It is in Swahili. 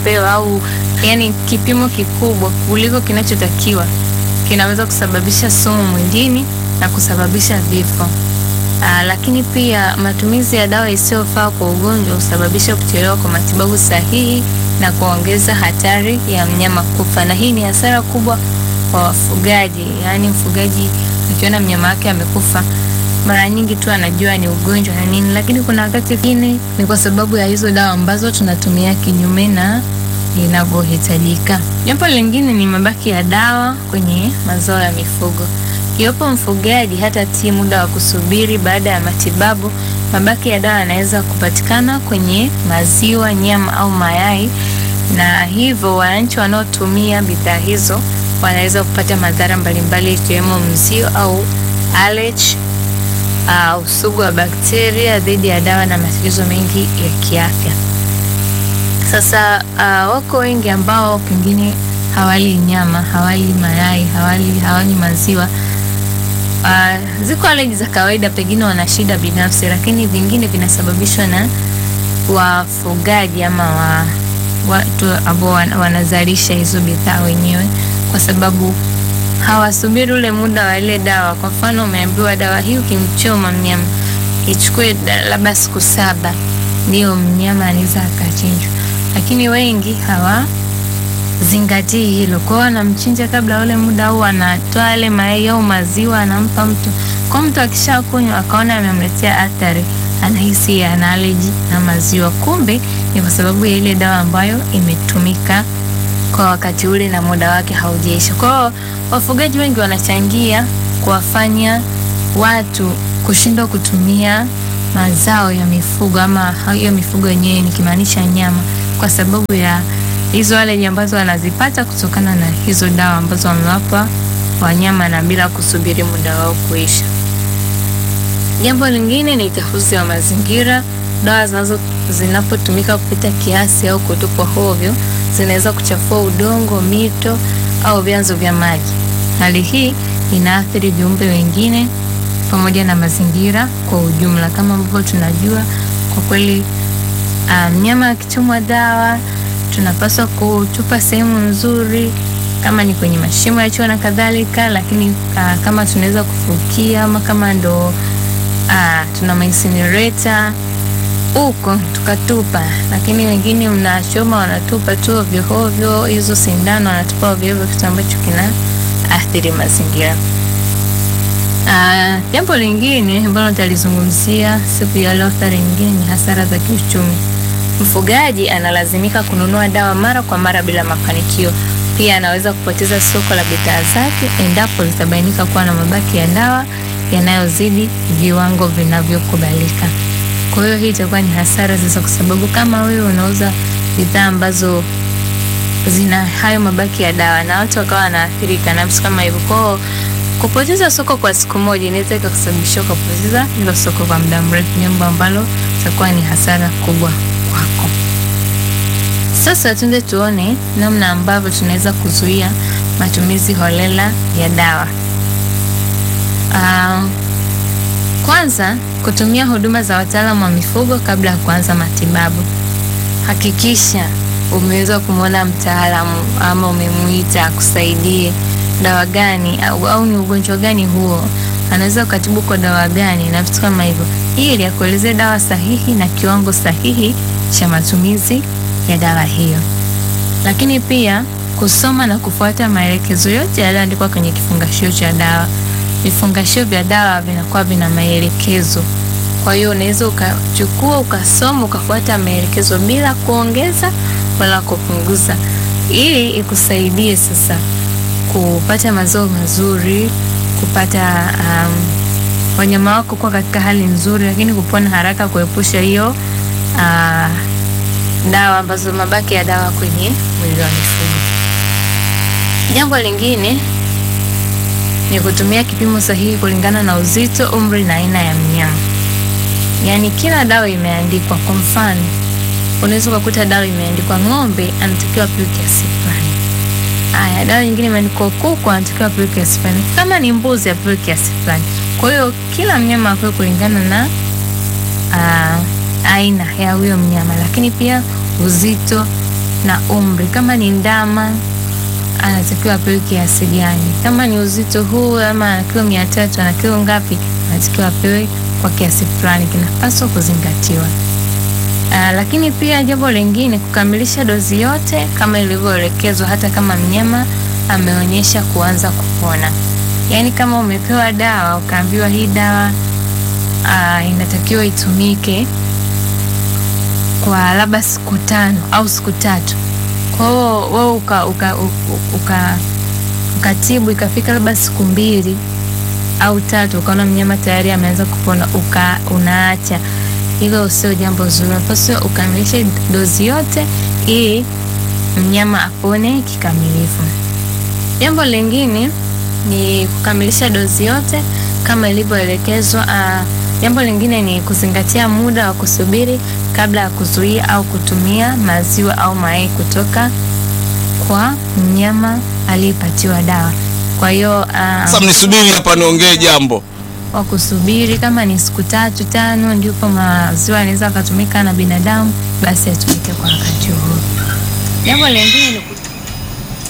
kinachopewa au yani kipimo kikubwa kuliko kinachotakiwa kinaweza kusababisha sumu mwilini na kusababisha vifo. Aa, lakini pia matumizi ya dawa isiyofaa kwa ugonjwa husababisha kuchelewa kwa matibabu sahihi na kuongeza hatari ya mnyama kufa, na hii ni hasara kubwa kwa wafugaji. Yaani mfugaji akiona mnyama wake amekufa, mara nyingi tu anajua ni ugonjwa na nini, lakini kuna wakati mwingine ni kwa sababu ya hizo dawa ambazo tunatumia kinyume na inavyohitajika. Jambo lingine ni mabaki ya dawa kwenye mazao ya mifugo. Iwapo mfugaji hatatii muda wa kusubiri baada ya matibabu, mabaki ya dawa yanaweza kupatikana kwenye maziwa, nyama au mayai, na hivyo wananchi wanaotumia bidhaa hizo wanaweza kupata madhara mbalimbali ikiwemo mzio au allergy, uh, usugu wa bakteria dhidi ya dawa na matatizo mengi ya kiafya. Sasa uh, wako wengi ambao pengine hawali nyama, hawali mayai, hawali hawali maziwa. Uh, ziko allergy za kawaida, pengine wana shida binafsi, lakini vingine vinasababishwa na wafugaji ama wa, watu ambao wanazalisha hizo bidhaa wenyewe, kwa sababu hawasubiri ule muda wa ile dawa. Kwa mfano, umeambiwa dawa hii ukimchoma mnyama ichukue labda siku saba ndio mnyama anaweza akachinjwa, lakini wengi hawazingatii hilo. Kwa hiyo wanamchinja kabla ule muda, au anatoa yale mayai au maziwa anampa mtu. Kwa mtu akishakunywa akaona amemletea athari, anahisi ana allergy na maziwa, kumbe ni kwa sababu ya ile dawa ambayo imetumika kwa wakati ule na muda wake haujaisha. Kwa hiyo wafugaji wengi wanachangia kuwafanya watu kushindwa kutumia mazao ya mifugo ama hiyo mifugo yenyewe nikimaanisha nyama, kwa sababu ya hizo allergy ambazo wanazipata kutokana na hizo dawa ambazo wamewapa wanyama na bila kusubiri muda wao kuisha. Jambo lingine ni uchafuzi wa mazingira. Dawa zinazo zinapotumika kupita kiasi au kutupwa hovyo zinaweza kuchafua udongo, mito au vyanzo vya maji. Hali hii inaathiri viumbe wengine pamoja na mazingira kwa ujumla. Kama ambavyo tunajua, kwa kweli mnyama um, akichomwa dawa tunapaswa kutupa sehemu nzuri, kama ni kwenye mashimo ya choo na kadhalika, lakini uh, kama tunaweza kufukia ama kama ndo uh, tuna incinerator huko tukatupa, lakini wengine mnachoma wanatupa tu ovyo ovyo, hizo sindano wanatupa ovyo ovyo, kitu ambacho kina athiri mazingira. Uh, jambo lingine ambalo nitalizungumzia siku ya leo, athari nyingine ni hasara za kiuchumi. Mfugaji analazimika kununua dawa mara kwa mara bila mafanikio. Pia anaweza kupoteza soko la bidhaa zake endapo zitabainika kuwa na mabaki ya dawa yanayozidi viwango vinavyokubalika. Kwa hiyo hii itakuwa ni hasara sasa, kwa sababu kama wewe unauza bidhaa ambazo zina hayo mabaki ya dawa na watu wakawa wanaathirika na vitu kama hivyo, kwao kupoteza soko kwa siku moja inaweza ikakusababisha ukapoteza hilo soko kwa muda mrefu, jambo ambalo itakuwa ni hasara kubwa kwako. Sasa tuende tuone namna ambavyo tunaweza kuzuia matumizi holela ya dawa. Uh, kwanza kutumia huduma za wataalamu wa mifugo kabla ya kuanza matibabu. Hakikisha umeweza kumwona mtaalamu ama umemuita akusaidie dawa gani au, au ni ugonjwa gani huo, anaweza kukatibu kwa dawa gani na vitu kama hivyo, ili akuelezee dawa sahihi na kiwango sahihi cha matumizi ya dawa hiyo. Lakini pia kusoma na kufuata maelekezo yote yaliyoandikwa kwenye kifungashio cha dawa. Vifungashio vya dawa vinakuwa vina maelekezo, kwa hiyo unaweza ukachukua ukasoma ukafuata maelekezo bila kuongeza wala kupunguza, ili ikusaidie sasa kupata mazao mazuri, kupata um, wanyama wako kuwa katika hali nzuri, lakini kupona haraka, kuepusha hiyo uh, dawa ambazo mabaki ya dawa kwenye mwili wa mifugo. Jambo lingine ni kutumia kipimo sahihi kulingana na uzito, umri na aina ya mnyama. Yaani kila dawa imeandikwa. Kwa mfano, unaweza ukakuta dawa imeandikwa ng'ombe anatakiwa apewe kiasi fulani. Haya, dawa nyingine imeandikwa kuku anatakiwa apewe kiasi fulani, kama ni mbuzi apewe kiasi fulani. Kwa hiyo kila mnyama apewe kulingana na uh, aina ya huyo mnyama, lakini pia uzito na umri. Kama ni ndama anatakiwa apewe kiasi gani? Kama ni uzito huu ama ana kilo mia tatu ana kilo ngapi, anatakiwa apewe kwa kiasi fulani, kinapaswa kuzingatiwa. Uh, lakini pia jambo lingine kukamilisha dozi yote kama ilivyoelekezwa, hata kama mnyama ameonyesha kuanza kupona. Yaani kama umepewa dawa ukaambiwa hii dawa uh, inatakiwa itumike kwa labda siku tano au siku tatu. Kwa hiyo wewe uka, uka, uka, uka, ukatibu ikafika labda siku mbili au tatu, ukaona mnyama tayari ameanza kupona, uka unaacha hilo sio jambo zuri. Unapaswa ukamilishe dozi yote ili mnyama apone kikamilifu. Jambo lingine ni kukamilisha dozi yote kama ilivyoelekezwa. Uh, jambo lingine ni kuzingatia muda wa kusubiri kabla ya kuzuia au kutumia maziwa au mayai kutoka kwa mnyama aliyepatiwa dawa. Kwa hiyo uh, Sasa mnisubiri hapa niongee jambo. wa kusubiri kama ni siku tatu tano, ndipo maziwa yanaweza akatumika na binadamu, basi yatumike kwa wakati huo. Jambo lingine ni